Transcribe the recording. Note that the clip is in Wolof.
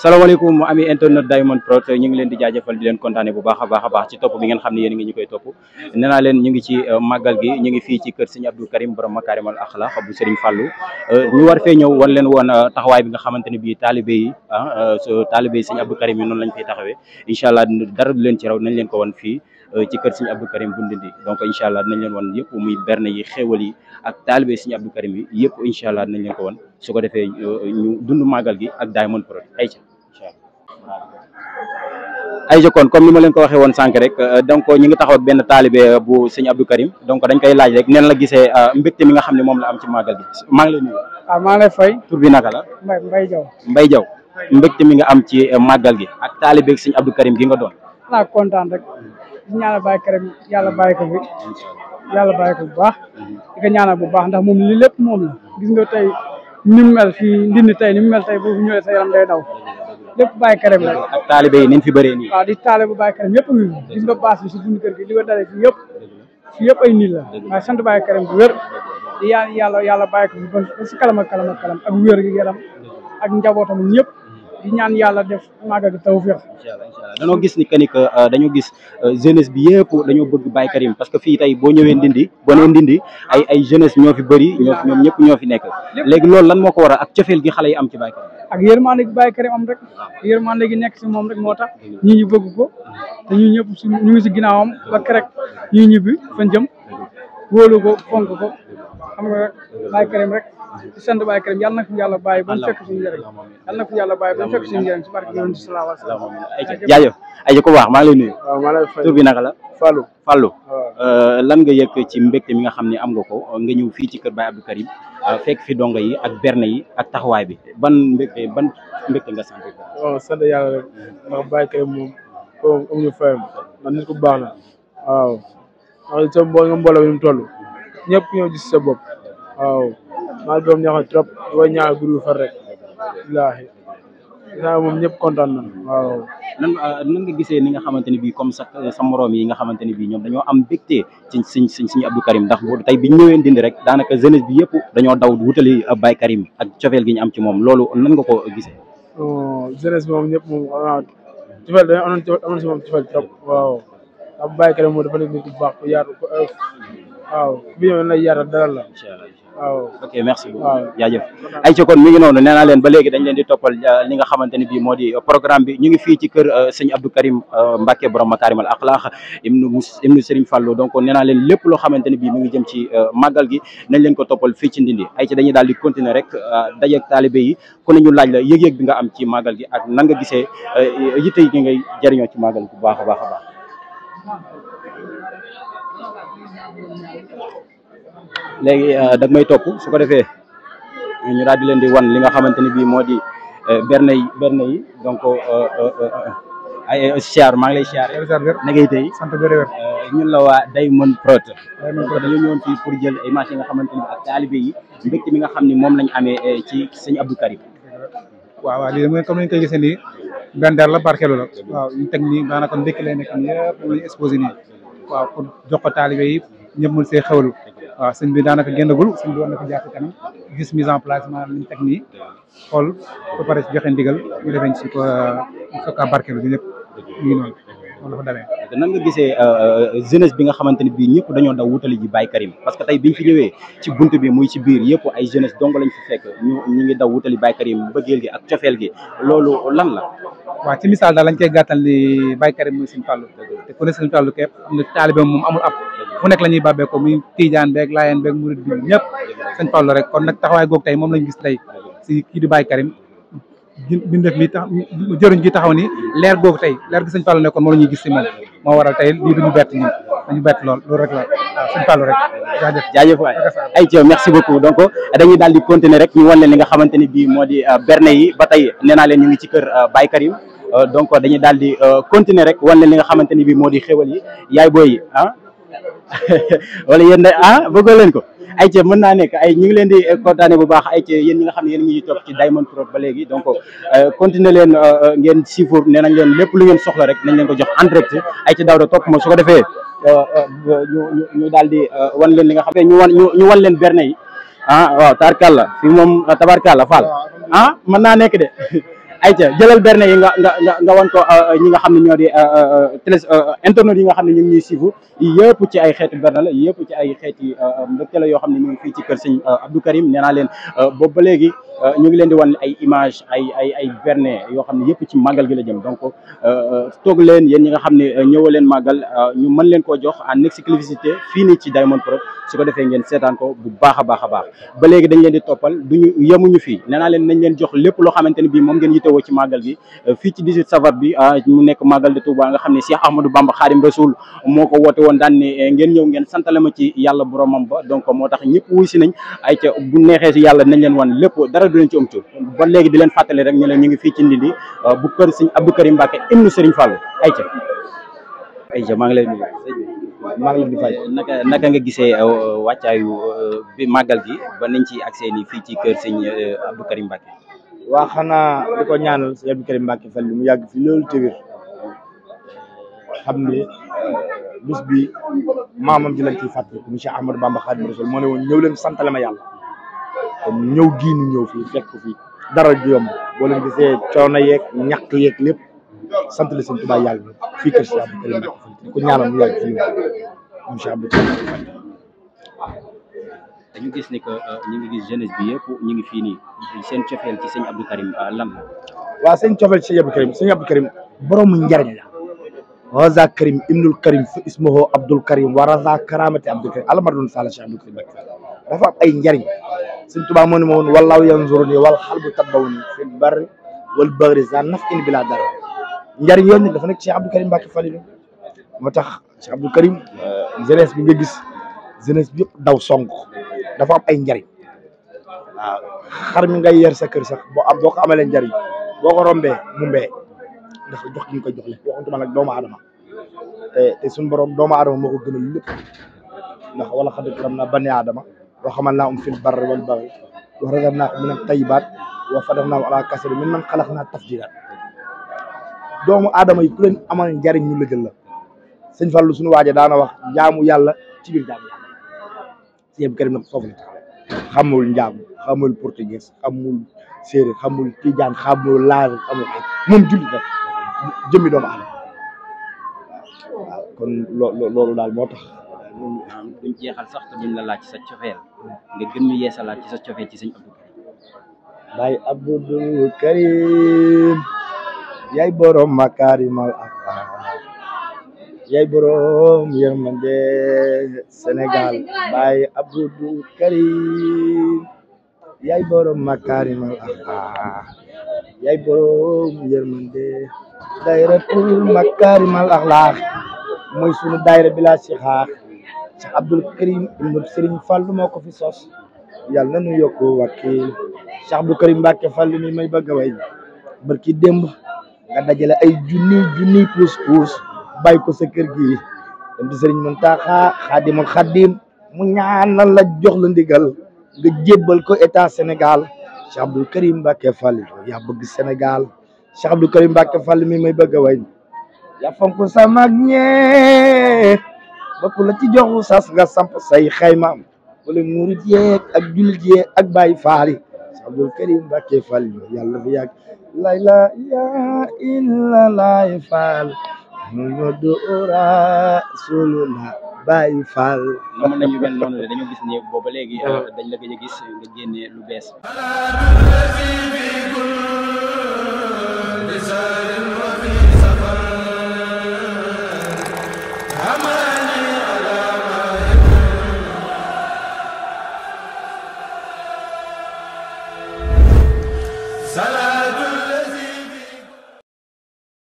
salaamaaleykum mu amee internet Diamond Prod ñu ngi leen di jaajëfal di leen kontaane bu baax a baax a baax ci topp bi ngeen xam ne yéen ngi ñu koy topp nee naa leen ñu ngi ci màggal gi ñu ngi fii ci kër Serigne Abdou Karim borom Makarimal Akhlaq bu Serigne Fallou ñu war fee ñëw wan leen woon taxawaay bi nga xamante ne bii taalibe yi ah taalibe yi Serigne Abdou Karim yi noonu lañ fiy taxawee incha allah dara du leen ci raw nañ leen ko wan fii ci kër Serigne Abdou Karim bu Ndindi donc incha allah dinañ leen wan yëpp muy berne yi xéwal yi ak taalibe Serigne Abdou Karim yi yëpp incha allah dinañ leen ko wan su ko defee ñu dund màggal gi ak Diamond Prod ay ay jokkoon comme ni ma leen ko waxee woon sànq rek donc ñu ngi taxaw ak benn taalibe bu sëñ Abdou Karim donc dañ koy laaj rek neen la gisee mbégte mi nga xam ne moom la am ci màggal gi maa ngi lay nuyu. waaw maa ngi lay fay. tur bi naka la. Mbay Mbay Jaw Mbay Jaw mbégte mi nga am ci màggal gi ak taalibe ak sëñ Abdou Karim gi nga doon. naa kontaan rek di ñaanal Baye Karim yàlla bàyyi ko fi yàlla bàyyi ko bu baax di ko ñaanal bu baax ndax moom li lépp moom la gis nga tey ni mu mel fii ndindi tey ni mu mel tey boo fi ñëwee sa yaram day daw lépp Baye Karim rek ak taalibe yi ni ñu fi bëree nii. waaw di taale bu Baye Karim yëpp ngi fi gis nga baas bi si buñu kër gi li ko dalee fii yëpp fii yëpp ay nit la waaye sant Baye Karim bu wér di yaan yàlla yàlla bàyyi ko fi ba si kalam ak kalam ak kalam ak wér gi yaram ak njabootam ñëpp di ñaan yàlla def màggal gi tawfeex incha allah incha allah dañoo gis ni que ni que dañoo gis jeunesse bi yëpp dañoo bëgg Baye Karim parce que fii tey boo ñëwee Ndindi boo nee Ndindi ay ay jeunesse ñoo fi bëri ñoo ñoom ñëpp ñoo fi nekk léegi loolu lan moo ko waral ak cofeel gi xale yi am ci Baye Karim. ak yërmande gi Baye Karim am rek yërmande gi nekk si moom rek moo tax ñii ñu bëgg ko te ñu ñëpp si ñu ngi si ginnaawam ba kerek ñii ñibbi fan jëm wóolu ko fonk ko xam nga rek Baye Karim rek di sant Baye Karim yàlla na fi yàlla bàyyi ba mu fekk suñu njëriñ yàlla na fi yàlla bàyyi ba mu fekk suñu njëriñ si barke yonent sallallahu alayhi wa sallam jaajëf ay ko baax maa ngi lay nuyu. waaw maa lay fay tur bi naka la. Fallou Fallou lan nga yëg ci mbégte mi nga xam ne am nga ko nga ñëw fii ci kër Baye Abdou Karim fekk fi dongo yi ak berne yi ak taxawaay bi ban mbégte ban mbégte nga sant ko. waaw sant yàlla rek ndax Baye Karim moom foofu amuñu fayam ndax nit ku baax la waaw ndax sa mbo nga mbooloo bi ni mu toll ñëpp ñëw gis sa bopp waaw maa ngi doon ñaaxal trop di koy ñaanal guddi far rek billaahi saa moom ñëpp kontaan na waaw nan nan nga gisee ni nga xamante ni bii comme sa sa moroom yi nga xamante ni bii ñoom dañoo am mbégte ci siñ siñ siñ Abdou Karim ndax boo tey biñ ñëwee Ndindi rek daanaka jeunesse bi yëpp dañoo daw wutali Baye Karim ak cofeel gi ñu am ci moom loolu nan nga ko gisee. non jeunesse bi moom ñëpp moom waaw cofeel dañoo amoon amoon si moom cofeel trop waaw ndax Baye Karim moom dafa nekk nit ku baax ku yaatu ku oyof waaw ku fi ñëw lay yaatal dalal la waaw ok merci beaucoup waaw jaajëf ay ci kon mi ngi noonu nee naa leen ba léegi dañ leen di toppal li nga xamante ni bii moo di programme bi ñu ngi fii ci kër sëñ Abdou Karim Mbacke borom Makarimal Akhlaq ibnu mus ibnu Serigne Fallou donc nee naa leen lépp loo xamante ni bii mi ngi jëm ci màggal gi nañ leen ko toppal fii ci Ndindi ay ci dañuy daal di continuer rek dajeeg taalibe yi ku ne ñu laaj la yëg-yëg bi nga am ci màggal gi ak nan nga gisee yitte yi ngay jëriñoo ci màggal bu baax a baax a baax léegi dag may topp su ko defee ñu daal di leen di wan li nga xamante ni bii moo di berne yi berne yi donc ay siyaar maa ngi lay siyaar na ngay tey sant bu wér ñun la waa Diamond Prod donc dañoo ñëwoon fii pour jël ay marché yi nga xamante ni bi ak taalibe yi mbégte mi nga xam ni moom lañ amee ci sëñ Abdou Karim waaw waaw lii mooy comme ni ñu koy gisee nii benn der la barkeelu la waaw ñu teg nii daanaka ndékki lay nekk nii yëpp moom lañu exposé nii waaw pour jox ko taalibe yi ñëpp mën see xewlu waaw sëñ bi daanaka génnagul sëñ bi war na ko jaar ci kanam gis mise en place maanaam li ñu teg nii xool ba pare ci joxe ndigal ñu defee ci ko sokka barkeelu bi ñëpp ñu ngi noonu loolu dafa demee nan nga gisee jeunesse bi nga xamante ni bii ñëpp dañoo daw wutali ji Baye Karim parce que tey biñ fi ñëwee ci bunt bi muy ci biir yëpp ay jeunesse dong lañ fi fekk ñu ñu ngi daw wutali Baye Karim bëggeel gi ak cofeel gi loolu lan la waaw ci misaal daal lañ koy gàttal ni Baye Karim mooy Sëñ Fallu te ku ne Sëñ Fallu képp am na taalibe moom amul ab fu nekk la ñuy bàbbee ko muy Tiijaan beeg Laayeen beeg Murid bi ñëpp Sëñ Fallu rek kon nag taxawaay googu tey moom lañ gis tey si kii di Baye Karim bindef mi tax jëriñ gi taxaw ni leer googu tey leer gi Sëñ Fallu nekkoon moom la ñuy gis si moom moo waral tey lii duñu bett ñun dañu bett lool loolu rek la waaw Sëñ Fallu rek jaajëf jaajëf waay ay ci merci beaucoup donc dañuy daal di continuer rek ñu wan leen li nga xamante ni bii moo di berne yi ba tey nee naa leen ñu ngi ci kër Baye Karim donc dañuy daal di continuer rek wan leen li nga xamante ni bii moo di xéwal yi yaay booy yi ah wala yéen ah bëggoo leen ko ay ci mën naa nekk ay ñu ngi leen di kontaane bu baax ay ci yéen ñi nga xam ne yéen ngi topp ci Diamond Prod ba léegi donc continuer leen ngeen siifur nee nañ leen lépp lu ngeen soxla rek nañ leen ko jox en direct ay ci daaw da topp ma su ko defee ñu ñu ñu daal di wan leen li nga xam ne ñu wan ñu wan leen berne yi ah waaw tabarkàlla fii moom tabarkàlla Fall ah mën naa nekk de ayca jëlal berne yi nga nga nga nga wan ko ñi nga xam ne ñoo di télé internet yi nga xam ne ñu ngi ñuy suivre yëpp ci ay xeetu berne la yëpp ci ay xeeti mbégte la yoo xam ne ñu ngi fii ci kër sëñ Abdou Karim nee naa leen boobu ba léegi ñu ngi leen di wan ay image ay ay ay berne yoo xam ne yëpp ci màggal gi la jëm donc toog leen yéen ñi nga xam ne ñëwoo leen màggal ñu mën leen koo jox en exclusivité fii nii ci Diamond Prod su ko defee ngeen seetaan ko bu baax a baax a baax ba léegi dañ leen di toppal duñu yemuñu fii nee naa leen nañ leen jox lépp loo xamante ne bii moom ngeen yitewoo ci màggal gi fii ci 18 safar bi mu nekk màggal de Touba nga xam ne Cheikh Ahmadou Bamba Khadim Rasoul moo ko woote woon daan ne ngeen ñëw ngeen santale ma ci yàlla boromam ba donc moo tax ñëpp wuy si nañ ay ca bu neexee si yàlla nañ leen wan lépp dara du leen ci am tur ba léegi di leen fàttali rek ñu leen ñu ngi fii ci Ndindi bu kër Sëñ Abdou Karim Mbacké ibnu Serigne Fallou ay ca ay ca maa ngi lay nuyu maa ngi leen di fay naka naka nga gisee wàccaayu bi màggal gi ba nañ ci accès ni fii ci kër sëñ Abdou Karim Mbacké waa xanaa di ko ñaanal sëñ Abdou Karim Mbacké Fall mu yàgg fi loolu te wér xam ne bis bi maamam ji lañ ciy fàttaliku monsieur Ahmadou Bamba Khadim Rasoul moo ne woon ñëw leen santale ma yàlla kon ñëw gii ni ñëw fii fekk fii dara du yomb boo leen gisee coono yeeg ñàkk yeeg lépp sant la sëñ Tuubaa yàlla fii kër si Abdou Karim Mbacké Fall di ko ñaanal mu yàgg fi monsieur Abdou Karim Mbacké Fall dañu gis ni que ñu ngi gis jeunesse bi yëpp ñu ngi fii nii seen cofeel ci sëñ Abdou Karim lan la waaw sëñ cofeel ci sëñ Abdou Karim sëñ Abdou Karim boroomu njariñ la waza karim ibnul karim fa ismuhu abdul karim wa raza karamati abdul karim alamadun sala cheikh abdou karim Mbacké dafa am ay njariñ sëñ Tuubaa moo ne ma woon wallaahu yanzuruni wal xalbu tabbawni fil barri wal bahri za nafin bila dara njariñ yooyu nag dafa nekk cheikh abdou karim Mbacké Falilou moo tax cheikh abdou karim jeunesse bi nga gis jeunesse bi yëpp daw song dafa am ay njariñ waaw xar mi ngay yer sa kër sax boo am boo ko amalee njariñ boo ko rombee mu mbee ndax jox gi nga koy jox le waxantuma nag doomu aadama te te suñu borom doomu aadama moo ko gënal lépp ndax wala xad karam naa bani aadama wa xamal naa um fil barri wal bahri wa razaqnaahum min at-tayyibaat wa faddalnaahum alaa kasiirin mimman xalaqnaa tafdiilaa doomu aadama yi ku leen amal njariñ ñu la jël la sëñ Fallou suñu waaje daana wax jaamu yàlla ci biir jaamu yàlla sëñ Abdou Karim nag foofu la xamul njaamu xamul portugais xamul séeréer xamul tijaan xamul laar xamul moom jullit rek jëmmi doomu aadama waaw kon loo loolu daal moo tax duñ jeexal sax te duñ la laaj sa cofeel nga gën ñu yeesalaat ci sa cofeel ci sëñ Abdou Karim Baay Abdul Karim yaay borom makaarimal axlaaq yaay borom yërmande Sénégal Baay Abdul Karim yaay borom makaarimal axlaaq yaay borom yërmande dayratul makaarimal axlaaq mooy sunu daayra bi laa si xaax Cheikh Abdul Karim ibnu Serigne Fall moo ko fi sos yàlla na nu yokku wakil Cheikh Abdou Karim Mbacké Fall mi may bëgg a way barki démb nga dajale ay junni junni puus puus bàyyi ko sa kër gi dem di Serigne Mountakha Khadimul Khadim mu ñaanal la jox la ndigal nga jébbal ko état Sénégal Cheikh Abdou Karim Mbacké Fall yaa bëgg Sénégal Cheikh Abdou Karim Mbacké Fall mi may bëgg a way yaa fonk sa mag ñee bokk la ci joxu sas nga samp say xaymaam wala murit yeeg ak jullit yeeg ak Baay Faal yi Cheikh Abdou Karim Mbacké Fall yàlla fi yàgg lay la yaa illa lay faal Muhammadu Rasulullah Baay Faal na mën nañu mel noonu de dañoo gis ne booba léegi dañ la gëj a gis nga génne lu bees